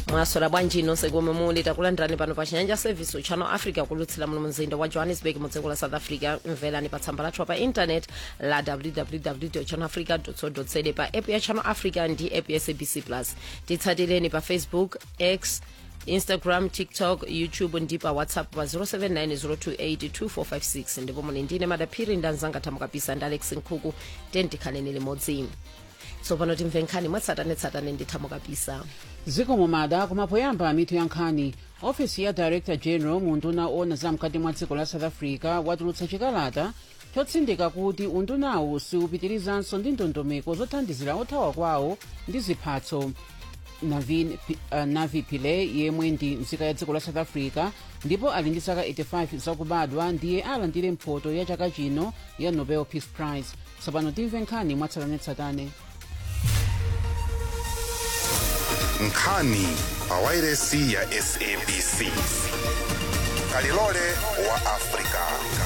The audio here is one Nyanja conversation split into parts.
mwasola bwanji nonse komwe muli takulandirani pano pa chinyanja service uchano africa kulutsira muno mzinda wa johannesburg mu dziko la south africa mverani pa tsamba lathu pa intanet la www channel africa co za pa app ya channel africa ndi app ya sabc plus titsatireni pa facebook x instagram tiktok youtube ndi pa whatsapp pa 0790282456 ndipo muli ndine madaphiri ndanzanga thamukapisa ndi alex nkhuku tentikhaleni limodzi tsopano timve nkhani mwatsatanetsatane ndi thamukapisa zikomo mada kumapoyamba mitu ya nkhani ofisi ya director general mu unduna ona zamkati mwa dziko la south africa watulutsa chikalata chotsindika kuti undunawu siupitirizanso ndi ndondomeko zothandizira othawa kwawo ndi ziphatso navi, uh, navi pillay yemwe ndi nzika ya dziko la south africa ndipo ali ndi zaka 85 zakubadwa ndiye alandire mphoto ya chaka chino ya nobel peace prize tsopano timve nkhani mwatsatanetsatane nkhani pawairesi ya sabc kalilole wa afrika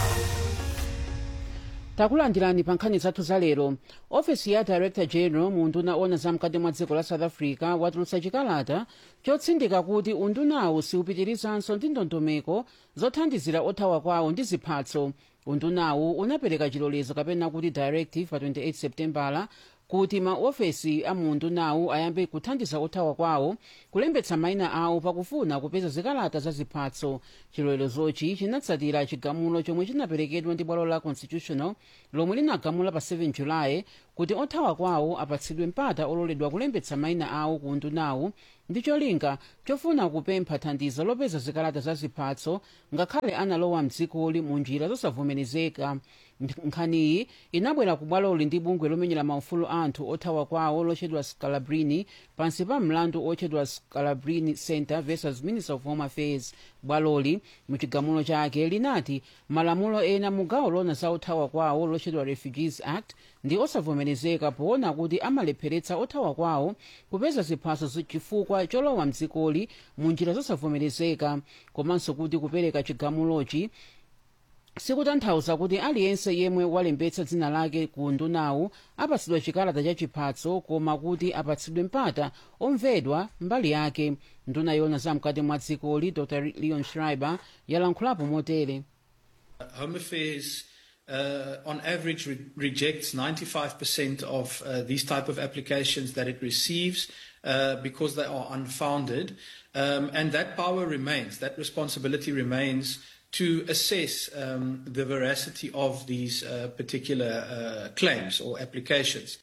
takulandirani pa nkhani zathu za lero ofisi ya director general mu unduna ona zamkati mwa dziko la south africa watulutsa chikalata chotsindika kuti undunawu siupitirizanso ndi ndondomeko zothandizira othawa kwawo ndi ziphatso undunawu unapereka chilolezo kapena kuti directive pa 28 septembala kuti maofesi a mundu nawo ayambe kuthandiza othawa kwawo kulembetsa mayina awo pakufuna kupeza zikalata za ziphatso chilolezochi chinatsatira chigamulo chomwe chinaperekedwa ndi bwalo la constitutional lomwe linagamula pa 7 julayi kuti othawa kwawo apatsidwe mpata ololedwa kulembetsa mayina awo ku undunawo ndi cholinga chofuna kupempha thandizo lopeza zikalata za ziphatso ngakhale analowa mdzikoli mu njira zosavomerezeka nkhaniyi inabwera ku bwaloli ndi bungwe lomenyera maufulu anthu othawa kwawo lotchedwa scalabrini pansi pa mlandu otchedwa scalabrini center versus minister of home affairs bwaloli muchigamulo chake linati malamulo ena mu gawo lona za othawa kwawo lotchedwa refugees act ndi osavomerezeka poona kuti amalepheretsa othawa kwawo kupeza ziphatso chifukwa cholowa mdzikoli mu njira zosavomerezeka komanso kuti kupereka chigamulochi sikutanthauza kuti aliyense yemwe walembetsa dzina lake ku undunawu apatsidwa chikalata cha chiphatso koma kuti apatsidwe mpata omvedwa mbali yake nduna yona zamkati mwa dzikoli dr leon schreiber yalankhulapo motere Home Affairs, uh, on average, re- rejects 95% of uh, these type of applications that it receives uh, because they are unfounded, um, and that power remains. That responsibility remains to assess um, the veracity of these uh, particular uh, claims or applications.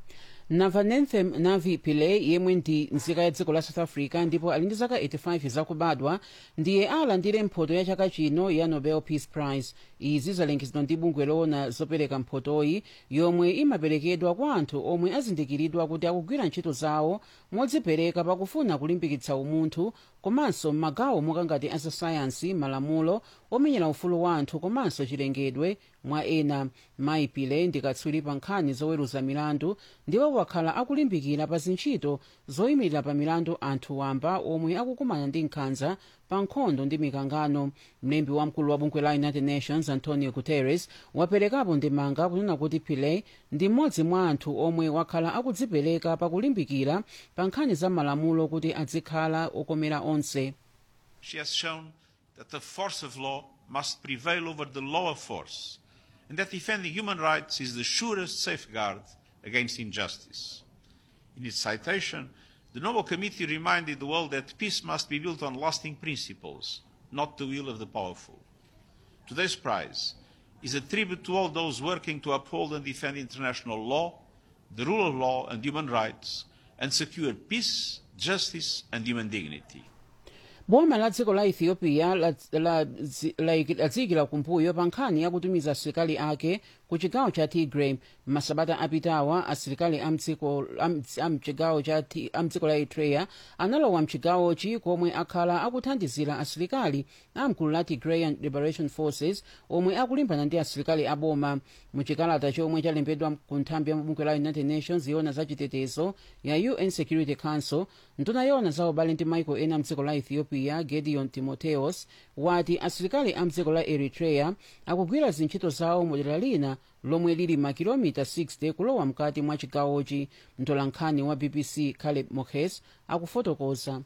navanethem navi pillay yemwe ndi nzika ya dziko la south africa ndipo ali ndi zaka 85 zakubadwa ndiye alandire mphoto ya chaka chino ya nobel peace prize izi zalengezedwa ndi bungwe loona zopereka mphotoyi yomwe imaperekedwa kwa anthu omwe azindikiridwa kuti akugwira ntchito zawo modzipereka pakufuna kulimbikitsa umunthu komanso m'magawo mokangati azasayansi malamulo omenyera ufulu wa anthu komanso chilengedwe mwa ena mayi pillay ndi katswiri pa nkhani zoweruza milandu ndipo wakhala akulimbikira pa zintchito zoyimirira pa milandu anthu wamba omwe akukumana ndi nkhanza pa nkhondo ndi mikangano mlembi wamkulu wa bungwe la united nations antonio guterres waperekapo ndemanga kunena kuti pillay ndi mmodzi mwa anthu omwe wakhala akudzipereka pakulimbikira pa nkhani za malamulo kuti azikhala okomera onse She has shown that the force of law must prevail over the law of force, and that defending human rights is the surest safeguard against injustice. In its citation, the Nobel Committee reminded the world that peace must be built on lasting principles, not the will of the powerful. Today's prize is a tribute to all those working to uphold and defend international law, the rule of law and human rights, and secure peace, justice, and human dignity. boma la dziko la ethiopia ladziyikira kumbuyo pa nkhani yakutumiza asilikali ake ku chigawo cha tigray masabata apitawa asilikali amchigawo cha amdziko la eritrea analowa mchigawochi komwe akhala akuthandizira asilikali amgulu la tigrayan liberation forces omwe akulimbana ndi asilikali aboma muchikalata chomwe chalembedwa ku nthambi ya bungwe la united nations yona za chitetezo ya un security council nduna yona za ubale ndi maiko ena mdziko la ethiopia gedeon timotheos wati asilikali amdziko la eritrea akugwira zintchito zawo modera lina lomwe lili makilomita 60 kulowa mkati mwa chigawochi mtolankhani wa bbc caleb mokhes akufotokoza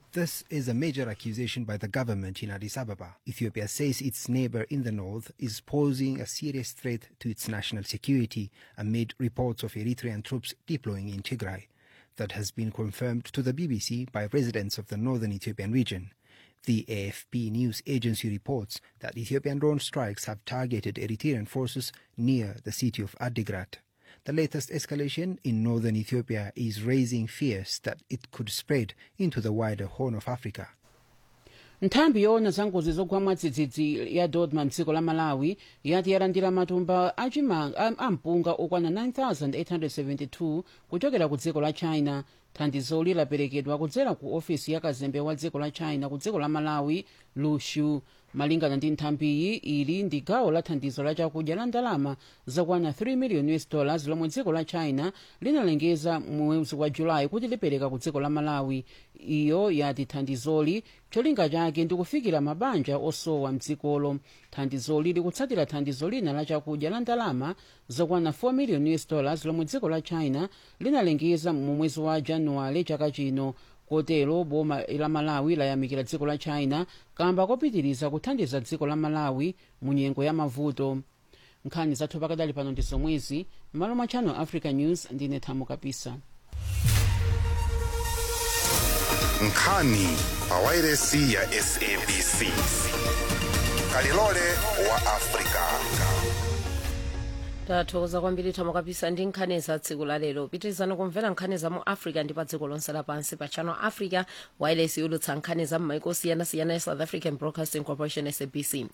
This is a major accusation by the government in Addis Ababa. Ethiopia says its neighbor in the north is posing a serious threat to its national security amid reports of Eritrean troops deploying in Tigray. That has been confirmed to the BBC by residents of the northern Ethiopian region. The AFP news agency reports that Ethiopian drone strikes have targeted Eritrean forces near the city of Adigrat. The latest escalation in northern Ethiopia is raising fears that it could spread into the wider Horn of Africa. nthambi yoona za ngozi zogwa mwadzidzidzi ya dodma mdziko la malawi yati yalandira matumba ampunga okwana 9872 kuchokera ku dziko la china thandizoli laperekedwa kudzera ku ofisi ya kazembe wa dziko la china ku dziko la malawi lushu malingana ndi nthambiyi ili ndi gawo la thandizo la chakudya la ndalama zakwana 3 million us dollars lomwe dziko la china linalengeza mwezi wa julayi kuti lipereka ku dziko la malawi iyo yati thandizoli cholinga chake ndi kufikira mabanja osowa mdzikolo thandizoli likutsatira thandizo lina la chakudya la ndalama zokwana 4 million us dollars lomwe dziko la china linalengeza mu mwezi wa januwale chaka chino kotero boma la malawi layamikira dziko la china kamba kopitiriza kuthandiza dziko la malawi mu nyengo ya mavuto nkhani zathu pakadali pano ndi zomwezi m'malo mwa channel africa news ndine thamo kapisa nkhani pawairesi ya sabc kalilole wa afrika tathokoza kwambiri thamo kapisa ndi nkhani za tsiku la lero pitirizani kumvera nkhani za mu africa ndi pa dziko lonse lapansi pa channel africa wireless yolutsa nkhani za m'maiko osiyanasiyana ya south african broadcasting corporation sabc